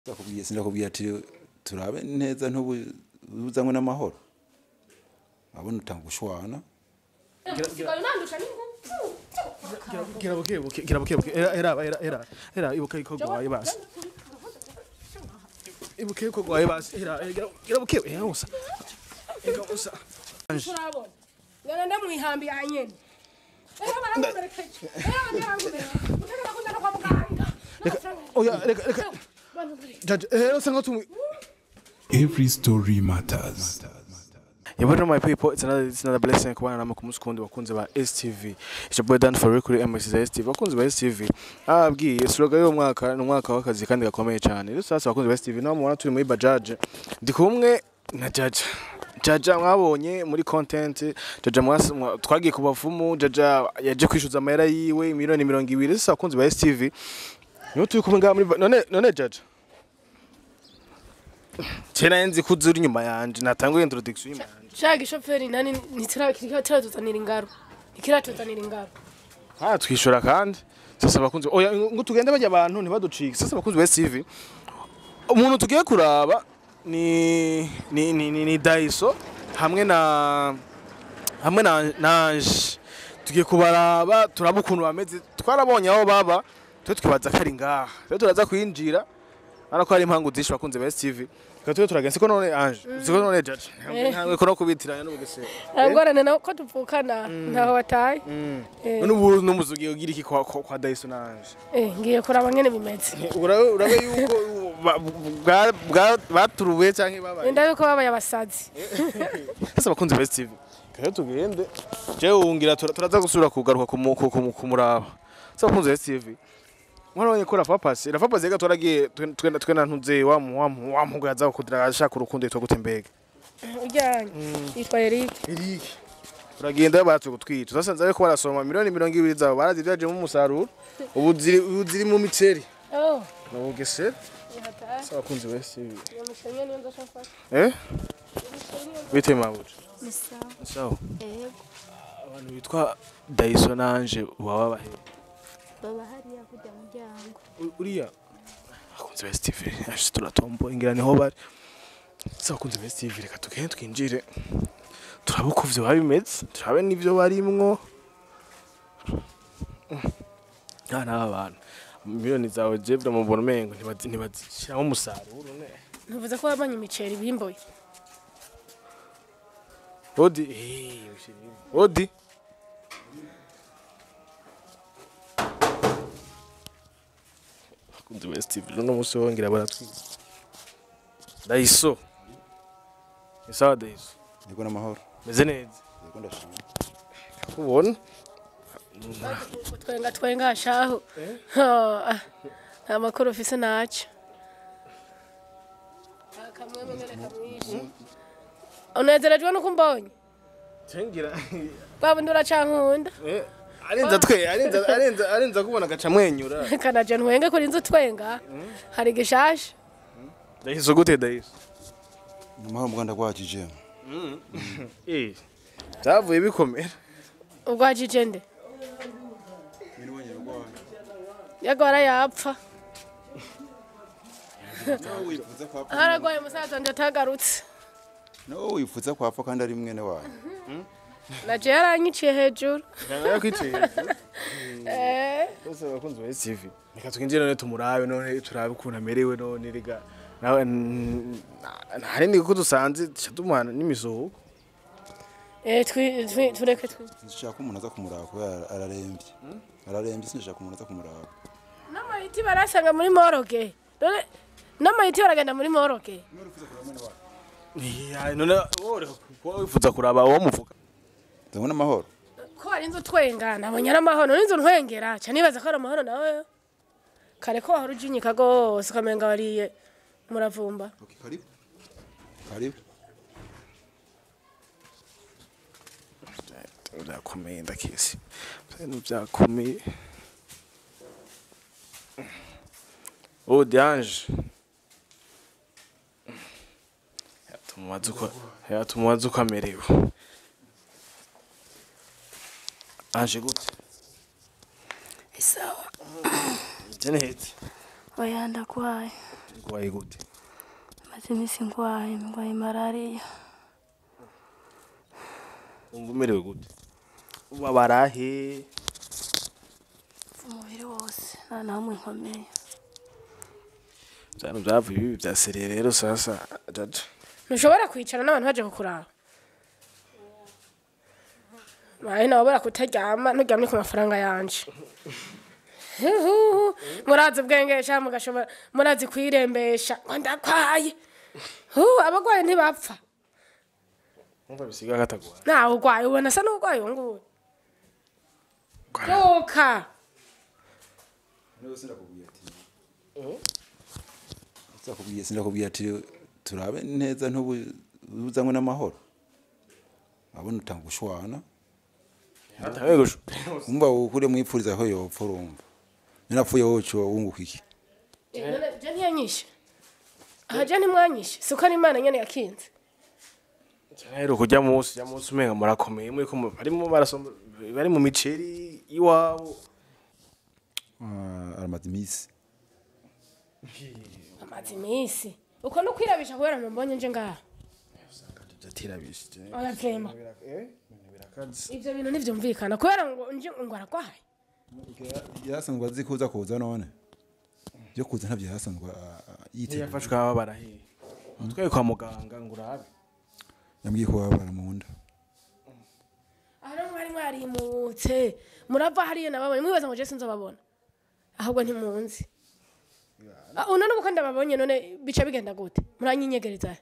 ndakubwiye sindakubwiye ati turabe neza ntubuzanywe n'amahoro abona utanga gushwana gira buke buke gira buke buke era era era era era ibuka iko gwaye basi ibuke iko gwaye basi era gira gira buke eh usa ega usa turabona ngana ndamwihambi anyene rero baramumerekeje rero baramumerekeje utegeka kujana kwa muganga oya reka reka jaje eh usa ngatu Every story matters. Yeah, what my people? It's another it's another blessing kubana namwe ku munsi kundi bakunze ba STV. It's your boy Dan for kuri MS za STV. Bakunze ba STV. Ababwiye slogan yo mwaka ni umwaka w'akazi kandi gakomeye cyane. Rero sasa bakunze ba STV no mubona turi muri Bajaj. Ndi kumwe na Jaja. Jaja mwabonye muri content Jaja mwasi mwa- twagiye ku bavumu Jaja yaje kwishyuza amahera yiwe miliyoni mirongo ibiri sasa bakunze ba STV. Niyo turi kumwe ngaha muri Ba- none none Jaja. Cyera nzi ko uri inyuma yanje natanguye introduction inyuma yanje. sha gishoferi nani ntikiratuzanira ingaro ntikiratuzanira ingaro Ah, twishura kandi sasa bakunze oya ngo tugende bajya abantu ntibaducike sasa bakunze ba CV umuntu tugiye kuraba ni ni ni, ni, ni Daiso hamwe na hamwe na nanje tugiye kubaraba turaba ukuntu bameze twarabonye aho baba twe twibaza ko ari ngaha rero turaza kwinjira ara ko hari impangu zishe bakunze ba CV Reka tube turagenze siko none anje siko none jaje ntabwo ko no kubitiranya n'ubugesera arangorane nawe ko tuvukana ntaho wataye Eh. none ubu n'umuzugi ugira iki kwa, kwa, kwa Daiso nanje Eh, ngiye kuraba ngene bimeze urabe urabe yuko ba- bwa- bwa- baturuwe canke babaye wenda yuko babaye abasazi sasa bakunze best tv kayo tugende jewe wungira tura- turaza gusubira kugaruka kumu- ku- ku- kumuraba sasa bakunze best tv mwarabonye ko rafa pasi rafa pasi reka twaragiye twe- twenda twenda ntuze wa mu- wa mu- wa muhungu yaza kudira ashaka urukundo yitwa gute mbega ujyanye yitwa Eric Eric uragenda batse gutwica sasa nzabe ko barasoma miliyoni mirongo ibiri zabo barazivyajemo umusaruro ubu ziri ubu ziri mu miceri oh no bugesera yataye sasa bakunze best tv yamushenye niyo ndashaka eh bite mabuja Ni sawa. sawa Yego. abantu bitwa Daiso nanje baba bahe Baba hariya kujya muryango. uriya akunze best tv ashe turatombo ingira niho bari sasa akunze best tv reka tugende twinjire turabe uko vyo biba bimeze turabe n'ivyo barimwo Ah, n'aba bantu miliyoni zawe jevre mu mbona umengo ntibazi- ntibazishiramo umusaruro ne ntuvuze ko wabanye imiceri bimboye odi eh, ushirimo. odi akunze best tv no musi wongera baratwiza Daiso ni sawa Daiso niko n'amahoro meze neza yego ndashima kubona twenga twenga shaho Ah, nta makuru ufise naco akamweme ngene kamwishi unezerejwe nuko umbonye cengira babundi uracankunda eh arenza twe arenza arenza arenza kubona gaca mwenyura kanaje ntwenge kuri inzu twenga hari gishasha Daiso gute Daiso n'amahoro mu Rwanda rwakije eh byavuye bikomera ubwajije nde yagora yapfa haragwaye umusaza wanje atagarutse nawe wifuza kwapfa kandi ari mwene wawe naje yaranyiciye hejuru Kana kwiciye Eh, bose bakunze ba TV reka twinjire none tumurabe none turabe ukuntu amerewe none rega nawe hari ndi ko dusanze duca tumuhana n'imisoho eh, twi- twi- tureke twi sinshaka umuntu aza kumuraba kubera ararembye ararembye sinshaka umuntu aza kumuraba n'amayiti barasanga muri moroge Dore- n'amayiti baragenda muri moroge Yeah, none wowe ko wifuza kuraba uwo muvuga nzanywe n'amahoro ko hari inzu twenga nabonye ari amahoro n'inzu ntwengera ca nibaza ko ari amahoro nawe kare ko wahora ujinyika rwose ukamenga wariye muravumba Okay, karibu karibu byakomeye ndakisi ibintu byakomeye oh diange yatumubaza uko yatumubaza uko amerewe aje gute Isawa. jenete Oya ndakwaye. urwaye gute maze iminsi ndwaye ndwaye malariya wumva umerewe gute ubabara he umubiri wose nta na hamwe nkomeye byano byavuye ibi bya seriye rero sasa jaja ntushobora kwicara n'abantu baje kukuraba baye nabo barakutaryama nturyamye ku mafaranga yanje Huhuhu, murazi ubwengesha mugashobora murazi kwirembesha ngo ndakwaye Hu, abagwaye ntibapfa wumva bisiga katagwa ntawe urwaye ubona asa n'urwaye uwo nguwo byuka Sindakubwiye sindakubwiye ati turabe neza ntubuzanywe n'amahoro abona utanga gushwana hatawe gusho umva ukure mwipfuriza aho yopfa urumva ninapfuye woco wunguka iki je ntiyanyishe aha je ntimwanyishe siko ari imana nyene yakinze rero kujya munsi ya munsi umenga murakomeye muri ko mu- barimo barasoma bari mu miceri iwabo Ah, aramaze iminsi amaze iminsi uko no kwirabisha kubera mumbonye nje ngaha jatirabishije oya vrema eh birakaze ivyo bintu ntivyumvikana kubera ngo nje ngo aragwaye yarasanzwe azi kuza kuza none byo kuza ntabyo yarasanzwe yiteguye yafashwe ababara he utwaye kwa muganga ngo urabe yambwiye ko babara mu nda aha rero mwari mwarimutse murava hariya nababonye mwibaza ngo je sinzobabona ahubwo ntimunzi Ah, uno n'ubu ko ndababonye none bica bigenda gute muranyinyegereza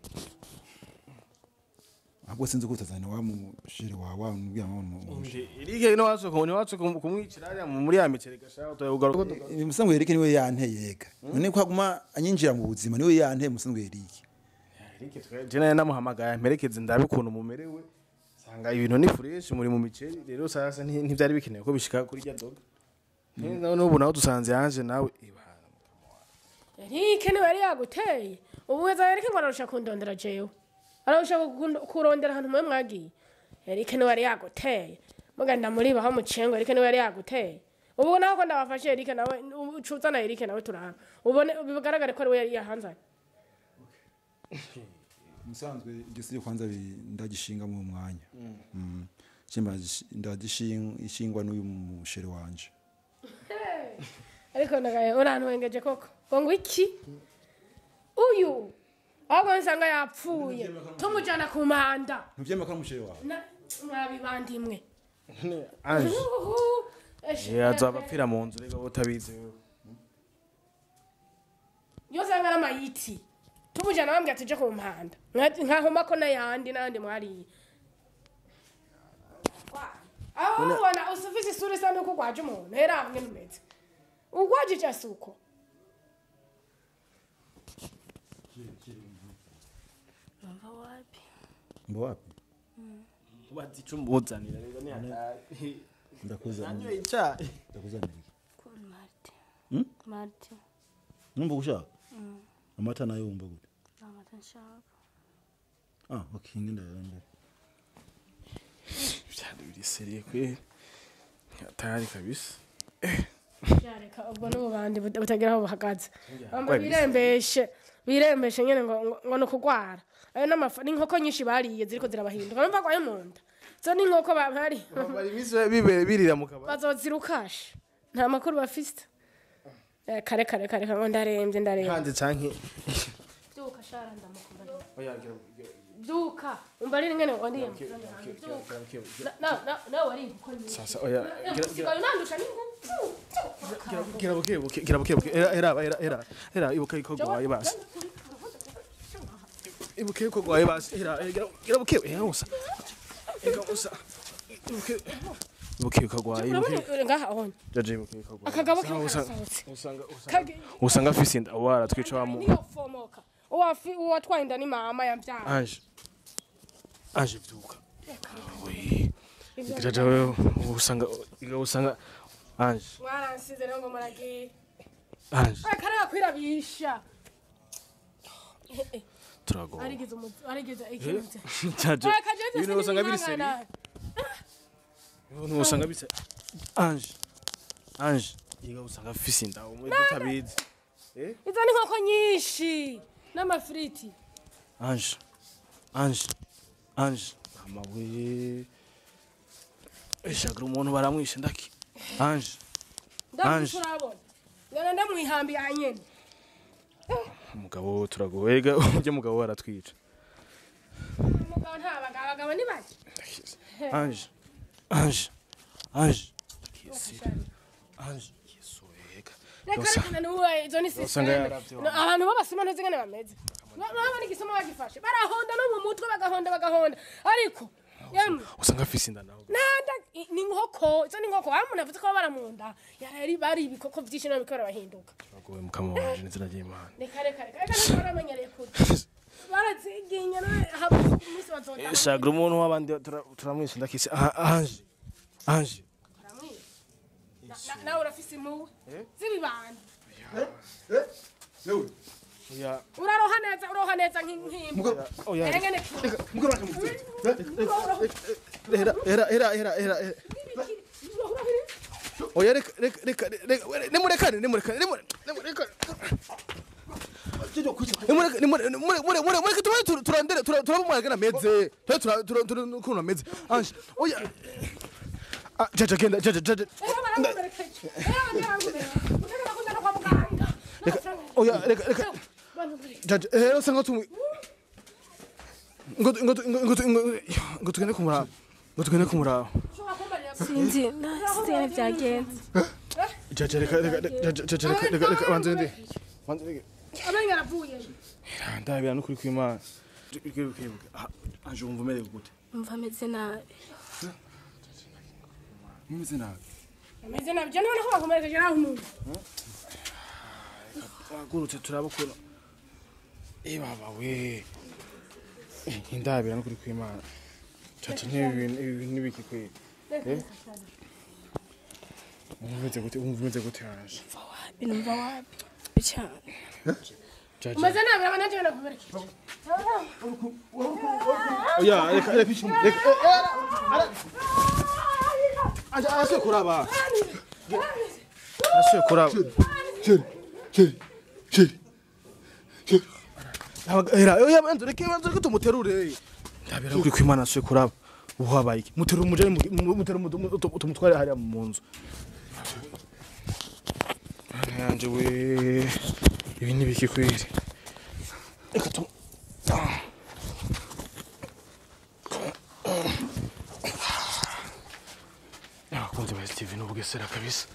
ahubwo sinzi ko utazana wa mushire wawe wamubwira ngo mu irike no watse ko ni watse kumwicira hariya mu- muri ya miceri gashaho tugaruka musanzwe Eric niwe yanteye yega none ko aguma anyinjira mu buzima niwe yanteye musanzwe Eric Eric twe je naye namuhamagaye mperekeze ndabe ukuntu mumerewe sanga ibintu ni fresh muri mu miceri rero sasa nti- ntivyari bikenewe ko bishika kuri rya doga neza n'ubu nawe dusanze yanje nawe ibana Eric niwe yari yaguteye ubu weza Eric ngo ararusha kundondera jewe ararusha kukund- kurondera ahantu mwe mwagiye Eric niwe yari yaguteye muganda muri baho mucengo Eric niwe yari yaguteye ubu naho ko ndabafashe Eric nawe ucuza na Eric nawe turahana ubone bigaragare ko ari we yari yahanzanye musanzwe igisiri kwanza bi- ndagishinga mu mwanya Mm. Chimba ndagishingwa n'uyu mushere wanje ariko ndagaye urantwengeje koko ngo ngo iki uyu ahubwo nsanga yapfuye tumujyana ku manda ntuvyemera ko ari umushere wawe Na- mwabibandimwe anje Uhuhu. Eshe, yazaba apfira mu nzu rega utabizi wewe yose anga ari amayiti tumujyana bambwira tuje ku mpanda Nka- nkahoma ko n'ayandi n'ayandi mwariye aho ubona usufise isura isa n'uko ugwaje umuntu hera hamwe numeze ugwajije asuko bava wapi mbo wapi bati cumuzanira rega ni hatari ndakuzanira nanyo icayi ndakuzanira iki kuri marite Hmm? marite numva gushaka amata nayo wumva gute nta mata nshaka ah okay ngenda yanda byari biri seriye kweli hatari kabisa yareka ubwo n'ububandi but- butagira aho buhagaze bamba birembeshe birembeshe nyene ngo ngo- ngo ni ukugwara ayo n'amafa n'inkoko nyinshi bariye ziriko zirabahinduka bumva gwaye mu nda zo n'inkoko ba- bari bari iminsi bibere birira mu kabari bazozirukashe nta makuru bafise Eh, kare kare kare kare ngo ndarembye ndarembye hanze canke byuka shara ndamukumva oya gira byuka umva rero ngene wandiye byuka na na na wari inkoko nyinshi sasa oya gira gira sigaye unandusha n'ingufu gira buke buke gira buke buke era era era era era ibuka iko gwaye basi ibuke iko gwaye basi era eh, gira gira buke eh usa ega usa ibuke ibuke iko gwaye ibuke urabona ngaha onye jaje ibuke iko gwaye akagabo ke Usanga- karasohotse usanga usanga Kage- usanga afise inda wara twica wa mu niyo fomoka uwafi uwatwaye inda ni mama yambyara anje anje vyuka we jaje wewe usanga iga usanga anje mwaransize rero ngo muragiye anje akareba kwirabisha turago arigize umuzi arigize ikinze jaje akajeje ibintu usanga biri seri ibintu usanga bise anje anje iga usanga afise inda umwe tutabizi izo ni inkoko nyinshi n'amafiriti anje anje anje amabuye eshagira umuntu baramwishe ndaki anje ndabona urabona ngana ndamwihambi ya nyene umugabo turagowega ujya mugabo waratwica umugabo nta bagabo abagabo ni bake anje anje anje anje yesuwega reka reka nuwe izo ni Usanga sisiteme yaravye No, abantu b'abasuma ntazi ngene bameze urabona igisoma bagifashe barahonda no mu mutwe bagahonda bagahonda ariko yemwe usanga afise inda nawe nanda i- ni inkoko izo ni inkoko wa muntu avuze ko baba baramunda yari bari ibikoko byinshi none bikora bahinduka turagowe mukama wanje n'izina ry'imana reka reka reka reka ntabwo baramenyereye kurya baraziginya none haba umunsi bazota eshagira umuntu w'abandi tura- turamwishe ndakise Ah, anje anje Na- nawe urafise impuwe z'ibibanda Yewe, oya uraroha neza uroha neza nk'imbwa oya engene mugabo waje muvye. hera hera hera hera hera hera. oya reka reka reka reka nimurekane nimurekane nimurekane Jeje kwica. nimureke nimureke nimureke nimureke tubaye tur- turandere tura- turabumwage na meze tubaye tura tura tura ukuntu ameze anje oya Ah, jaja genda jaja jaja oya reka reka jaja rero sanga tumwe ngo ngo ngo ngo ngo tugende kumuraba ngo tugende kumuraba sinzi nasize ingene byagenze jaja reka reka jaja jaja reka reka reka banze ndi banze ndi amenyo aravuye ndabira no kuri kwimana anje wumva umerewe gute umva ameze nabi Mumeze nabi. ameze nabi je noneho bakomerekeje naho umuntu wagurutse turabukura eh baba we indabira no kuri kwimana caca nk'ibi bintu ibi bintu n'ibiki kweli eh wumva umeze gute wumva umeze gute anje binumva wabi cyane jaja umeze nabi aba nanje nakomerekeje oya reka reka reka anje arasuye kuraba arasuye kuraba Cheri. Cheri. Cheri. Cheri. Era, oya banze reka banze reka tumuterure ndabira kuri kwimana arasuye kuraba ubu habaye iki muterure umujane muterure tumutware hariya mu nzu Mana yanje we ibi ni biki kweli reka tu Ah. abakunzi ba stv n'ubugesera kabisa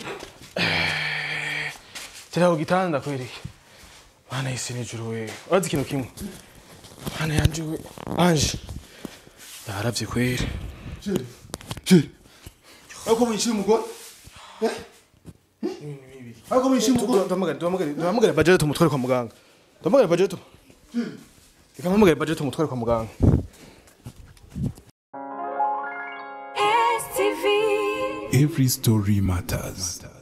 Eh, tera ku gitanda kweli mana y'isi n'ijuru we urazi ikintu kimwe mana yanje we anje yaravye kweli Cheri. Cheri. Ako mwishira umugore? Eh? Ako mwishira umugore? duhamagare duhamagare duhamagare budget tumutware kwa muganga duhamagare budget reka mpamagare budget tumutware kwa muganga Every story matters.